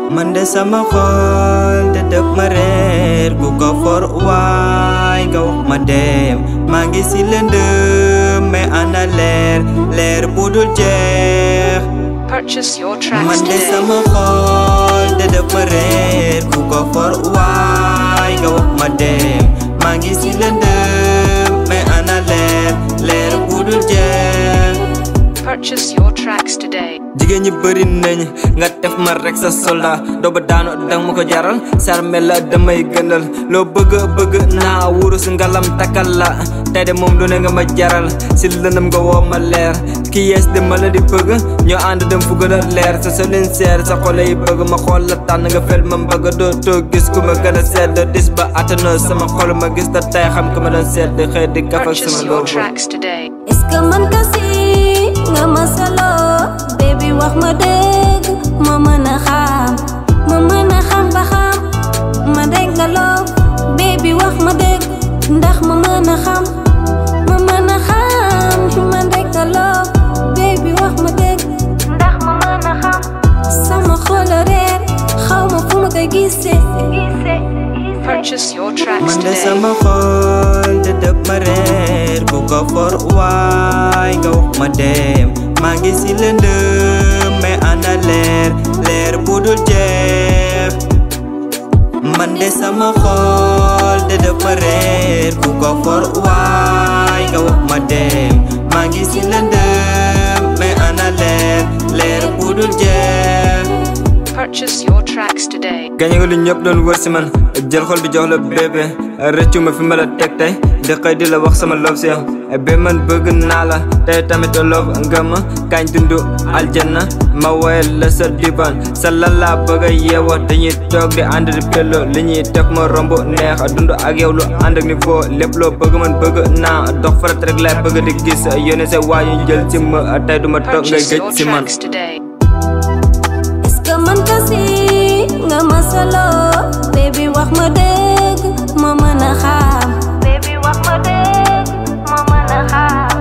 man de sama xol te dëpp ma reer ku ko for waay nga wax ma dem maa ngi si lëndëm mais ana leer leer bu dul jeex Purchase your tracks man de today. sama xol te dëpp ma reer ku ko for waay nga wax ma dem maa ngi si lëndëm mais ana leer leer bu dul jeex Purchase your tracks today. jigéen ñi bëri nañ nga def ma rek sa soldat doo ba daanu dang ma ko jaral sarme la damay gënal loo bëgg bëgg naa wurus ngalam takkal la tey de moom lu ne nga ma jaral si lëndëm nga woo ma leer ki yees de ma la di bëgg ñoo ànd dem fu gën a leer sa solin seer sa xole yi bëgg ma xool la tànn nga fel ma mbëgg doo too gis ku ma gën a sedd dis ba attanoo sama xol ma gis ta tey xam ku ma doon sedd xëy di kaf ak sama Purchase your loobu tracks today. est-ce que man kasi nga ma solo baby wax ma dëgg ma mën a xam ma mën a xam ba xam ma dégg nga loo baby wax ma dëgg ndax ma mën a xam ma mën a xam ma dégg nga loo baby wax ma dëgg ndax ma mën a xam sama xol a reer xaw ma fu ma koy gisee gisee Purchase your tracks man de today. sama xol te dëpp ma reer ku ko for waay nga wax ma dem maa ngi si lëndëm mais ana leer leer bu dul jeex man de sama xol te dëpp ma reer ku ko for waay nga wax ma dem maa ngi si lëndëm mais ana leer leer bu dul jeex Purchase your tracks today. gañe nga lu ñëpp doon wër si man jël xol bi jox la bébé rëccu ma fi ma la teg tey di xëy di la wax sama love si yow bé man bëgg naa la tey tamit love nga ma kañ dundu aljanna ma woyal la sa diban sa lala bëgg a yeewoo dañuy toog di ànd di pello li ñuy teg ma romb neex dund ak yow lu ànd ak niveau lépp loo bëgg man bëgg naa dox farat rek laay bëgg di gis yónne sa waa ñu jël si ma tey du ma toog ngay Purchase gëj your si man tracks today. est-ce que man kasi nga ma solo baby wax ma dëgg ma mën a xam baby wax ma dëgg ma mën a xam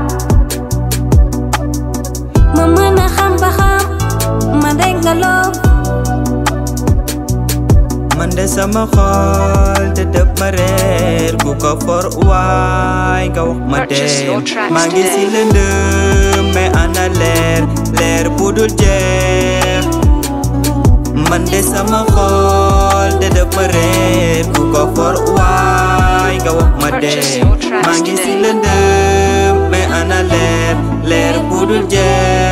ma mën a xam ba xam ma dégg nga loo man de sama xol te dëpp ma reer ku ko for waay nga wax ma Purchase your dem tracks maa ngi si today. lëndëm mais ana leer leer bu dul jeex man de sama xol te dëpp ma reer ku ko for waay nga wax ma Purchase dem your tracks maa ngi si today. lëndëm mais ana leer leer bu dul jeex